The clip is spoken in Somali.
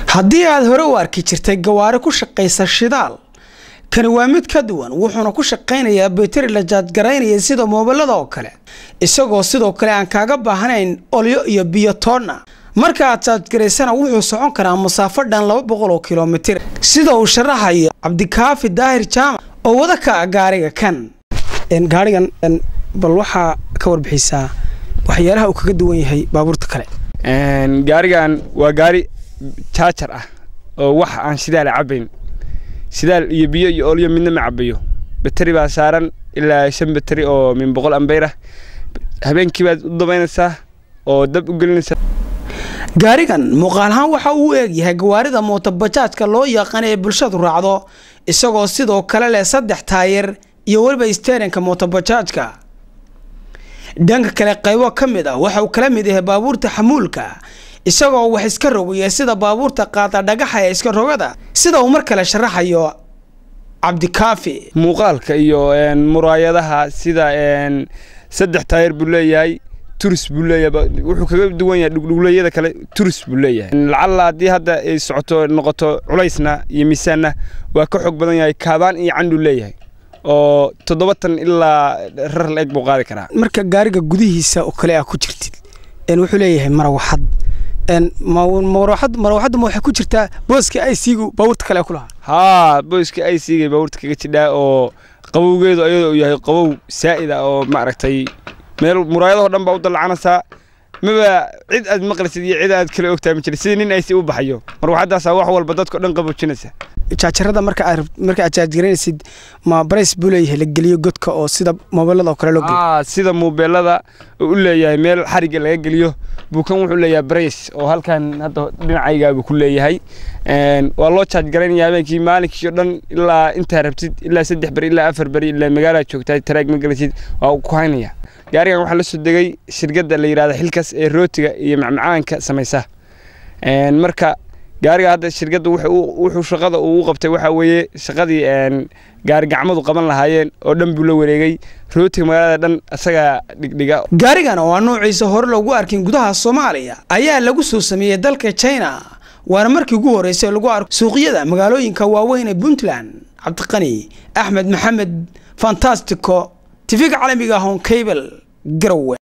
haddii aad hore u arki jirtay gawaari ku shaqaysa shidaal kani waa mid ka duwan wuxuuna ku shaqaynayaa beteri la jaadgaraynaya sida moobilada oo kale isagoo sidoo kale aan kaaga baahnayn olyo iyo biyo toonna marka aad jaadgaraysana wuxuu socon karaa masaafo dhan laba boqol oo kilomitir sida uu sharaxayo cabdikaafi daahir jaamac oo wada ka ah gaariga kan gaarigan bal waxaa ka warbixisaa waxyaalaha uu kaga duwan yahay baabuurta kale gaarigan waa gaari jaajar ah oo wax aan shidaala cabayn shidaal iyo biyo iyo olyo midna ma cabayo bateri baa saaran ilaa shan bateri oo min boqol ambeyr ah habeenkii baad u dabaynaysaa oo dab u gelinaysaa gaarigan muuqaal ahaan waxa uu u eegyahay gawaarida mootobajaajka loo yaqaan ee bulshadu raacdo isagoo sidoo kale leh saddex taayir iyo weliba sterinka mootobajaajka dhanka kale qaybo ka mid ah waxa uu kala mid yahay baabuurta xamuulka isagoo wax iska rogaya sida baabuurta qaada dhagaxa ee iska rogada sida uu mar kale sharaxayo cabdikaafi muuqaalka iyo muraayadaha sida saddex taayir buu leeyahay turis buu leeyahay wuxuu kaga duwan yahay dhugdhugleeyada kale turis buu leeyahay lacalla haddii hadda ay socoto noqoto culaysna iyo miisaanna waa ka xoog badan yahay kaabaan iyo canduu leeyahay oo toddobatan ilaa rar la-eg buu qaadi karaa marka gaariga gudihiisa oo kale aa ku jirtid wuxuu leeyahay marawaxad marawaxaddu ma waxay ku jirtaa booska i c-gu baabuurta kale ku lahaa haa booska i c-ga baabuurta kaga jidhaa oo qabowgeedu ayadoo uu yahay qabow saa'id ah oo maaragtay meel muraayadahoo dhan baa u dallacanaysaa maba cid aad maqlaysid iyo cid aad kale ogtahay ma jira sidii nin aysi u baxayo marwaxaddaasaa wax walba dadko dhan qaboojinaysa jaajarada marka aad marka aad jaajgaraynaysid ma barays buu leeyahay la geliyo godka oo sida moobilada oo kale loo geliyo sida moobeelada uu u leeyahay meel xarigga laga geliyo buukan wuxuu leeyahay barays oo halkan hadda dhinacaygaa buu ku leeyahay waa loo jaajgaraynaya habeenkii maalinkii oo dhan ilaa intaa rabtid ilaa saddex beri ilaa afar beri ilaa magaalaad joogtaa taraag ma gelisid waa ku haynaya gaarigan waxaa la soo degay shirkadda la yidhahda xilkas ee rootiga iyo macmacaanka samaysa marka gaariga hadda shirkadda wuxuu shaqada uu qabtay waxaa weeye shaqadii gaari gacmadu qaban lahaayeen oo dhan buu la wareegay rootiga magaalada dhan isagaa dhigdhiga gaarigan oo aan noociisa hore loogu arkin gudaha soomaaliya ayaa lagu soo sameeyey dalka china waana markii ugu horreysay lagu arko suuqyada magaalooyinka waaweyn ee puntland cabdiqani axmed maxamed fantastico tifiga caalamiga hon cable garowe